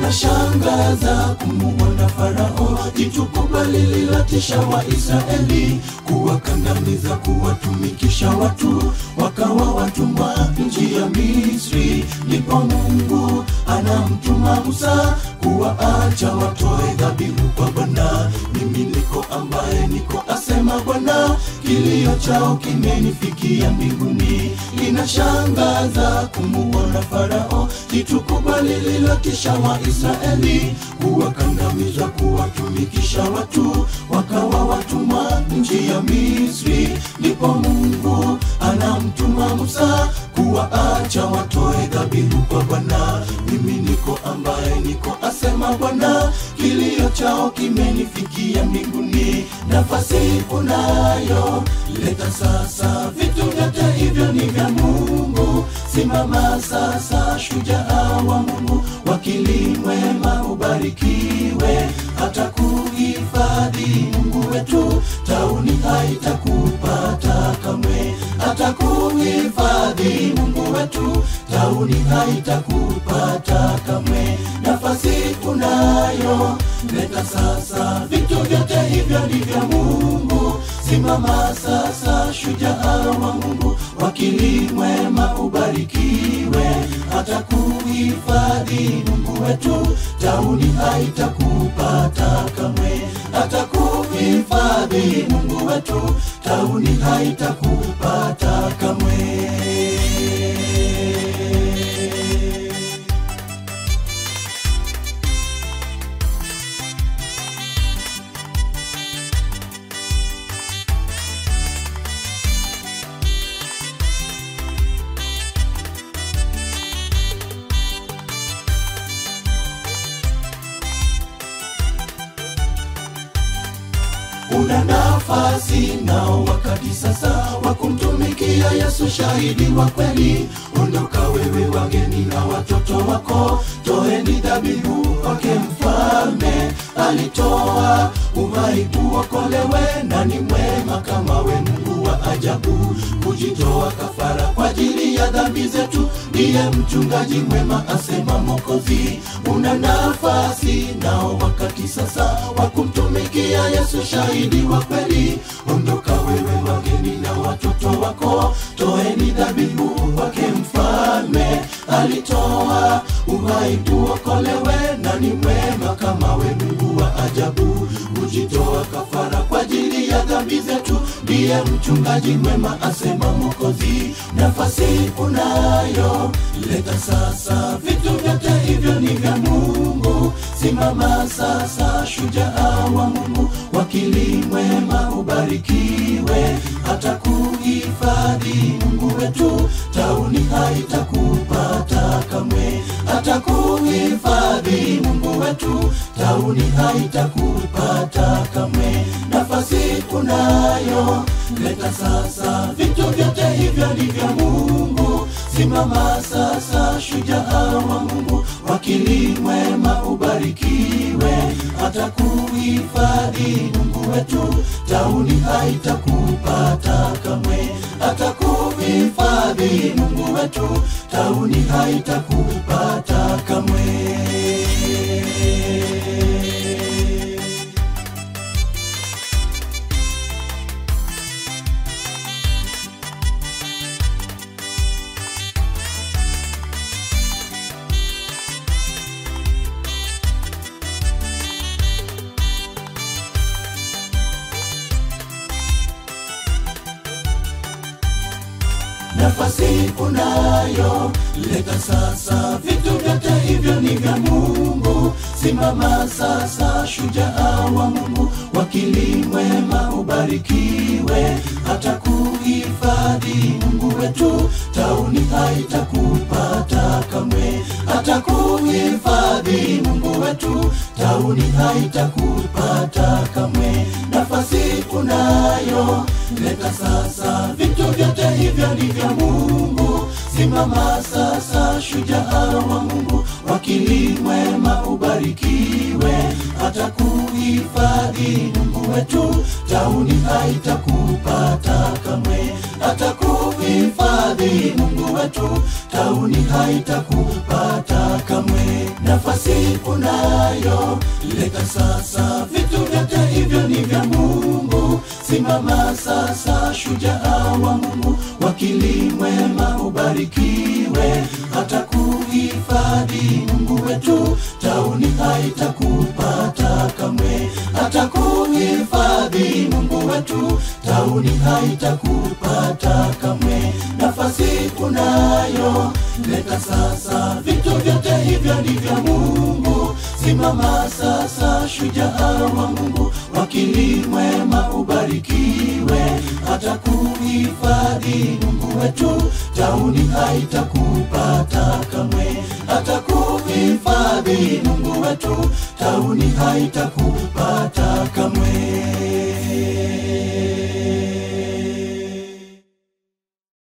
Inashangaza kumuona Farao, jitu kubwa lililotisha Waisraeli, kuwakandamiza, kuwatumikisha watu, wakawa watumwa nchi ya Misri. Ndipo Mungu anamtuma Musa kuwaacha watoe dhabihu kwa Bwana. Mimi niko ambaye niko, asema Bwana, kilio chao kimenifikia mbinguni. Inashangaza kumuona Farao, jitu kubwa lililotisha Waisraeli, kuwakandamiza, kuwatumikisha watu, wakawa watumwa nchi ya Misri. Ndipo Mungu anamtuma Musa kuwaacha watoe dhabihu kwa Bwana. Mimi niko ambaye niko, asema Bwana, kilio chao kimenifikia mbinguni. Nafasi unayo, leta sasa, vitu vyote hivyo ni vya Mungu. Simama sasa, shujaa wa Mungu, wakili mwema, ubarikiwe, hata kuhifadhi Mungu wetu, tauni haitakupata kamwe, hata kuhifadhi Mungu wetu, tauni haitakupata kamwe. Nafasi unayo, leta sasa, vitu vyote hivyo ni vya Mungu. Simama sasa, shujaa wa Mungu, wakili mwema, ubarikiwe, hata kuhifadhi Mungu wetu, tauni haitakupata kamwe, hata kuhifadhi Mungu wetu, tauni haitakupata kamwe. una nafasi nao wakati sasa wa kumtumikia Yesu, shahidi wa kweli. Ondoka wewe, wageni na watoto wako, toeni dhabihu kwake mfalme. Alitoa uhai uokolewe, na ni mwema kama we, Mungu wa ajabu, kujitoa kafara kwa ajili ya dhambi zetu. Ndiye mchungaji mwema, asema Mwokozi. Una nafasi nao wakati sasa wa kumtumikia Yesu, shahidi wa kweli. Ondoka wewe, wageni na watoto wako, toeni dhabihu kwake mfalme. Alitoa uhai tuokolewe, na ni mwema kama we, Mungu wa ajabu, kujitoa kafara kwa ajili ya dhambi zetu. Ndiye mchungaji mwema, asema Mwokozi. Nafasi unayo, leta sasa, vitu vyote hivyo ni vya Mungu. Simama sasa, shujaa wa Mungu, wakili mwema, ubarikiwe, hata kuhifadhi Mungu wetu, tauni haitakupata kamwe, hata kuhifadhi Mungu wetu, tauni haitakupata kamwe. Nafasi unayo, leta sasa, vitu vyote hivyo ni vya Mungu. Simama sasa, shujaa wa Mungu, wakili mwema, ubarikiwe, hata kuhifadhi Mungu wetu, tauni haitakupata kamwe, hata kuhifadhi Mungu wetu, tauni haitakupata kamwe. nafasi unayo, leta sasa, vitu vyote hivyo ni vya Mungu. Simama sasa, shujaa wa Mungu, wakili mwema, ubarikiwe, hata kuhifadhi Mungu wetu, tauni haitakupata kamwe, hata kuhifadhi Mungu wetu, tauni haitakupata kamwe. Nafasi unayo, leta sasa, vitu vyote hivyo ni vya Mungu. Simama sasa, shujaa wa Mungu, wakili mwema, ubarikiwe, hata kuhifadhi Mungu wetu, tauni haitakupata kamwe, atakuhifadhi Mungu wetu, tauni haitakupata kamwe. Nafasi unayo, leta sasa, vitu vyote hivyo ni vya Mungu. Simama sasa, shujaa wa Mungu, wakili mwema, ubarikiwe, atakuhifadhi Mungu wetu, tauni haitakupata kamwe, atakuhifadhi Mungu wetu, tauni haitakupata kamwe. Nafasi unayo, leta sasa, vitu vyote hivyo ni vya Mungu. Simama sasa, shujaa wa Mungu, wakili mwema, ubarikiwe, atakuhifadhi Mungu wetu, tauni haitakupata kamwe, atakuhifadhi Mungu wetu, tauni haitakupata kamwe.